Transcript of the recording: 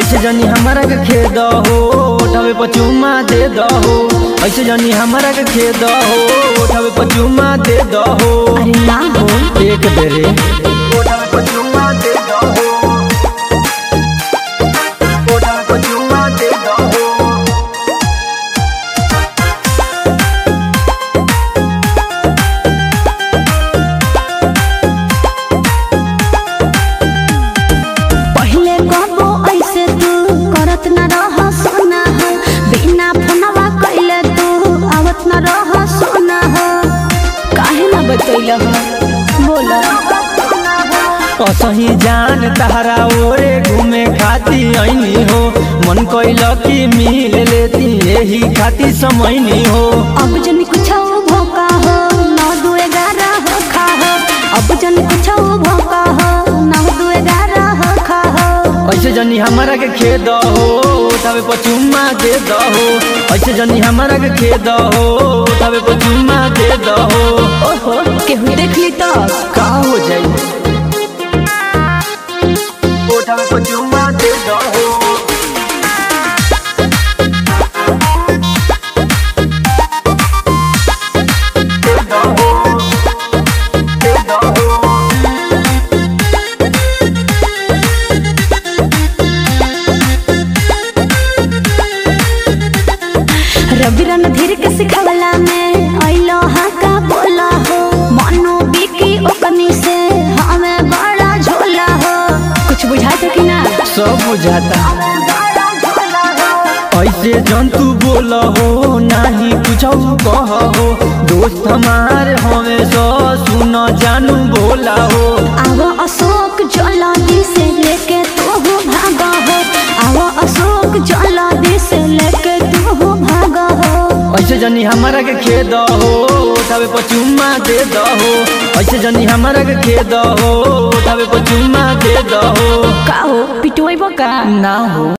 ऐसे जनी हमारा के खेद हो उठावे पचुमा दे दहो ऐसे जनी हमारा के खेद हो उठावे पचुमा दे दहो अरे ना हो एक बेरे उठावे पचुमा दे दहो उठावे पचुमा दे दहो पहले कबो ऐसे तू करत न रह सोना हो बिना फोनवा कइले तू आवत न रह सोना हो काहे ना बतैल हो बोला असही जान तहरा ओरे घूमे खाती ऐनी हो मन कैल की मिल लेती यही खाती समैनी हो अब जन कुछ भोका हो नौ दू ग्यारह हो खा हो अब जन कुछ भोका हो नौ दू ग्यारह हो खा हो ऐसे जनी हमारा के खेद हो तबे पचुमा दे दहो ऐसे जनी हमारा के खेद हो तबे पचुमा दे दहो ओहो केहू देख ली तो का हो जाई तबे पचुमा दे दहो दे दहो दे दहो रवि रणधीर के सिखवला में अइलो हा का बोला हो मनो बिकी ओकनी से हमें बड़ा झोला हो कुछ बुझाता कि ना सब बुझाता बड़ा झोला हो ऐसे जंतु बोल हो नाही कुछ कह हो दोस्त हमार हमें सो सुन जानू बोला हो आवो अशोक जलादी से लेके तू हो भागा हो आवो अशोक जलादी से लेके तू हो भागा हो ऐसे जनी हमारा के खेद हो तबे पचुमा दे दहो ऐसे जनी हमारा के खेद हो तबे पचुमा दे दहो का हो पिटवाइबो का ना हो